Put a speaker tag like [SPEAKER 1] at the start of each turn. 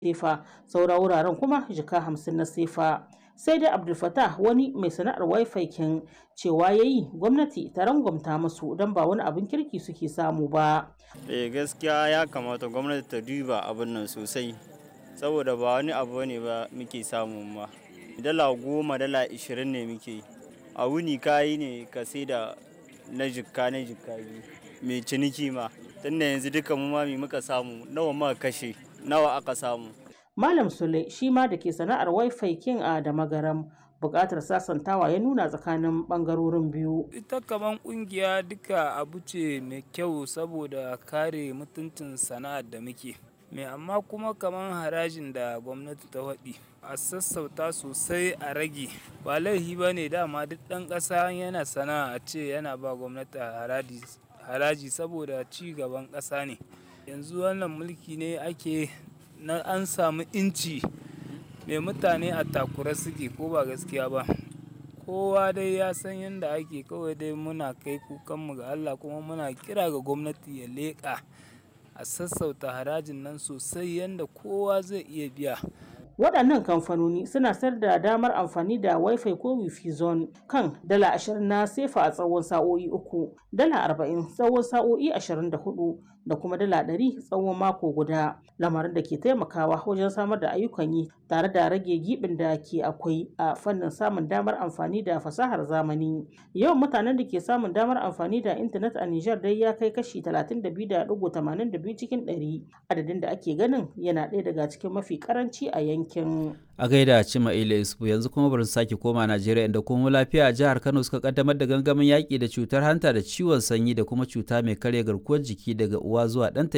[SPEAKER 1] sefa saura wuraren kuma jika hamsin na sefa sai dai abdulfatah wani mai sana'ar wifi kin cewa ya yi gwamnati ta rangwamta musu don ba wani abin kirki suke samu ba
[SPEAKER 2] eh gaskiya ya kamata gwamnati ta duba abin nan sosai saboda ba wani abu ne ba muke samu ma dala goma dala ishirin ne muke a wuni kayi ne ka sai da na jikka na jikka biyu mai ciniki ma tunda yanzu duka mu ma muka samu nawa muka kashe nawa aka samu
[SPEAKER 1] malam sule shi ma da ke sana'ar wifi kin a da magaram buƙatar sasantawa ya nuna tsakanin ɓangarorin biyu
[SPEAKER 3] ita kaman ƙungiya duka abu ce mai kyau saboda kare mutuncin sana'ar da muke mai amma kuma kaman harajin da gwamnati ta waɗi a sassauta sosai a rage ba laifi ba ne dama duk ɗan ƙasa yana sana'a a ce yana ba gwamnati haraji saboda ci gaban ƙasa ne yanzu wannan mulki ne ake na an samu inci mai mutane a takura suke ko ba gaskiya ba kowa dai ya san yadda ake kawai dai muna kai kukanmu ga allah kuma muna kira ga gwamnati ya leƙa a sassauta harajin nan sosai yadda kowa zai iya biya
[SPEAKER 1] waɗannan kamfanoni suna sayar da damar amfani da wifi ko wifi zone kan dala ashirin na sefa a tsawon sa'o'i uku dala arba'in tsawon sa'o'i ashirin da hudu da kuma dala ɗari tsawon mako guda lamarin da ke taimakawa wajen samar da ayyukan yi tare da rage gibin da ke akwai a fannin samun damar amfani da fasahar zamani yawan mutanen da ke samun damar amfani da intanet a Nijar dai ya kai kashi 32.82 cikin 100 adadin da ake ganin yana ɗaya daga cikin mafi karanci a yankin
[SPEAKER 4] a gaida cima ila isfu yanzu kuma bari sake koma najeriya inda kuma lafiya a jihar kano suka kaddamar da gangamin yaƙi da cutar hanta da ciwon sanyi da kuma cuta mai karya garkuwar jiki daga uwa zuwa ɗanta